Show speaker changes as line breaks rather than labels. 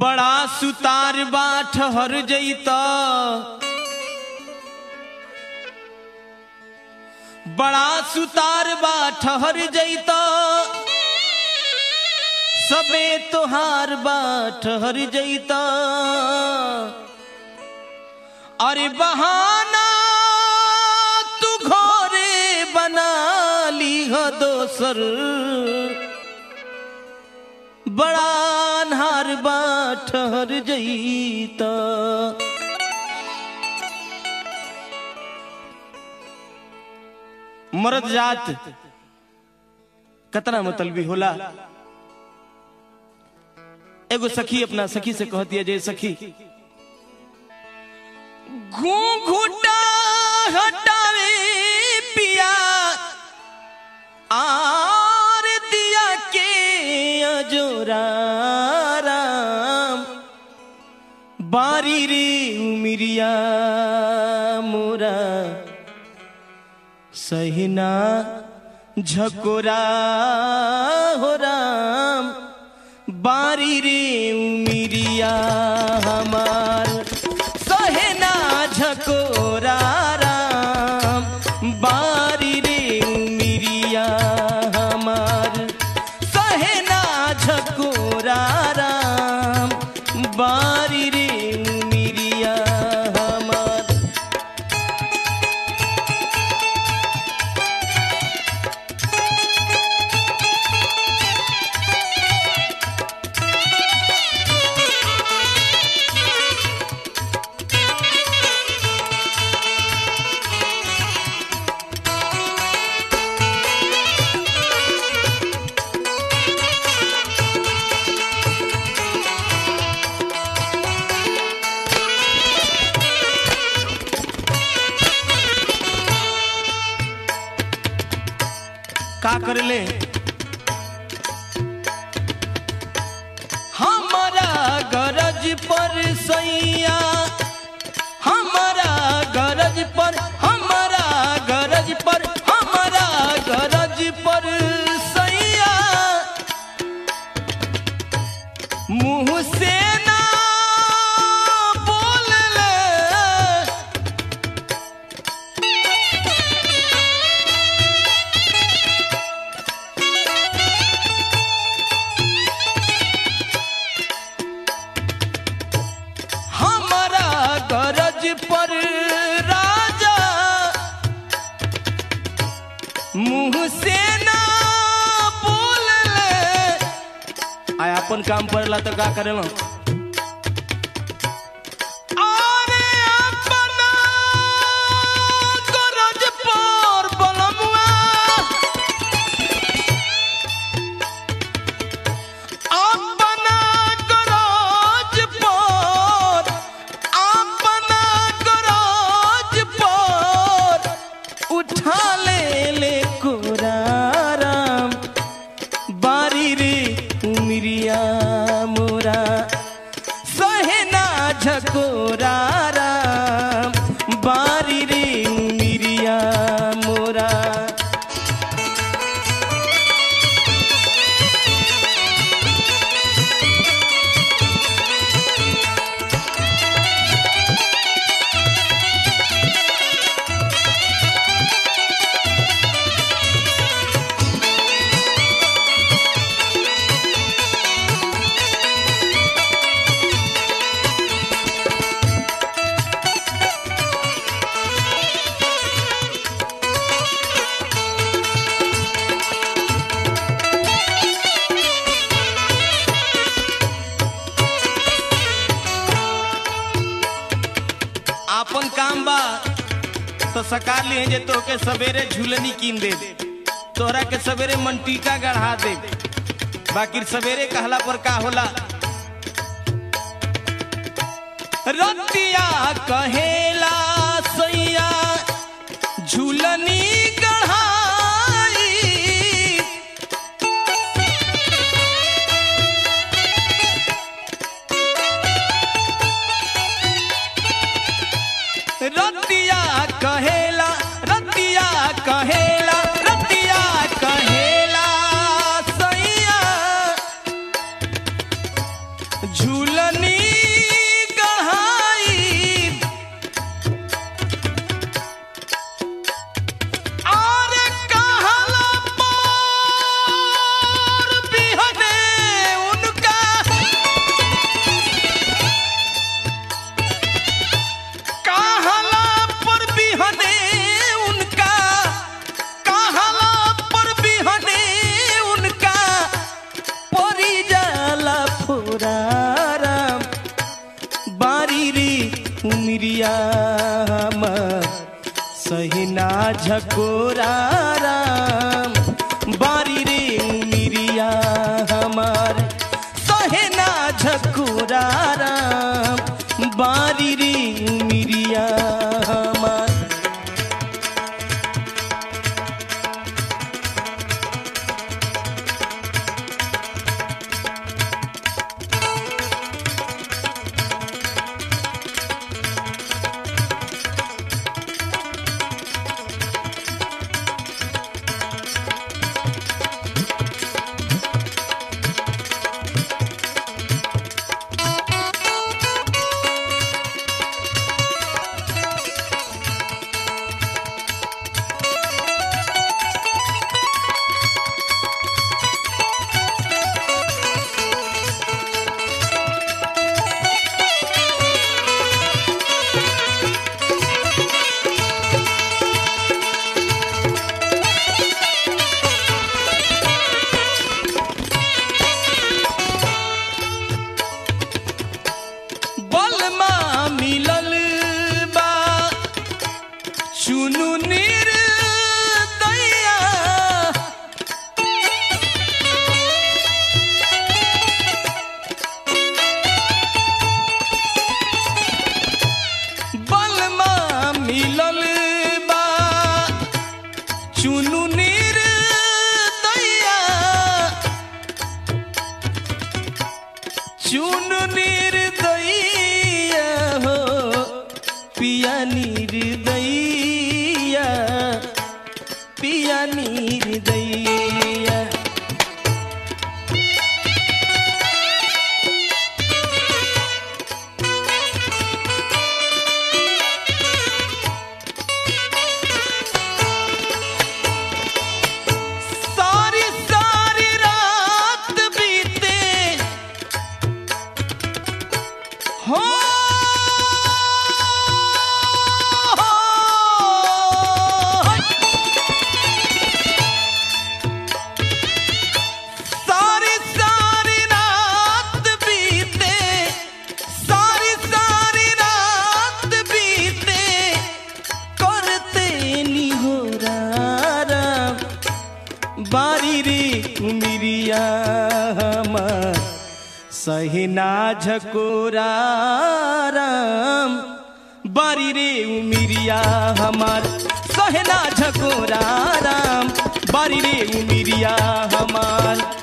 बड़ा सुतार बा ठहर जईता बड़ा सुतार बा ठहर जईता सबे तोहार बा ठहर जईता अरे बहाना तू घरे बना ली हो दोसर बड़ा अन्हार बा ठहर जईता मर्द जात कतना मतलबी होला एगो सखी अपना सखी से कहती है जे सखी घूंघूटा हटावे पिया आर दिया के अजोरा राम बारी रे उमिरिया मोरा सहिना झकोरा हो राम बारी रे उमिरिया हमार सहेना झकोरा राम बारी रे उमिरिया हमार सहेना झकोरा राम बारी रे उमिरिया हमार का करले हमारा गरज पर सैया हमारा गरज पर हमारा गरज पर हमारा गरज पर सैया मुंह से ना बोल हमारा गरज पर राजा मुंह से ना बोल आय अपन काम पड़ला तो का करेला अरे अपना गरज पर बलमुआ अपना गरज पर अपना गरज पर उठा ले ले कोराराम बारी रे उमिरिया मोरा सहेना झकोरा राम बारी रे उमिरिया मोरा आपन काम बा तो सका लिए जे तोके सवेरे झूलनी कीन दे तोहरा के सवेरे मंटीका गढ़ा दे बाकी सवेरे कहला पर का होला रतिया कहेला सैया झूलनी गढ़ाई रतिया कहेला रतिया कहेला रतिया कहेला सैया झूल झूलनी गढ़ाई और कहला पर बिहने उनका कहला पर बिहने उनका कहला पर बिहने उनका परी जाला फुराराम बारी रे उमरिया हमर सहिना झकोरा राम बारी रे उमरिया हमार सहिना झकोरा राम बारी रे उमरिया हमार बलमा मिलल बा चुनु निर्दया बलमा मिलल बा चुनु निर्दया चुन निर्दया हो पिया निर्दया पिया निर्दया सारी सारी रात बीते हो सारी सारी रात बीते सारी सारी रात बीते करते निहोरा बारी रे उमिरिया हमार सहिना झकोरा राम बारी रे उमिरिया हमार सहना झकोरा राम बारी रे उमिरिया हमार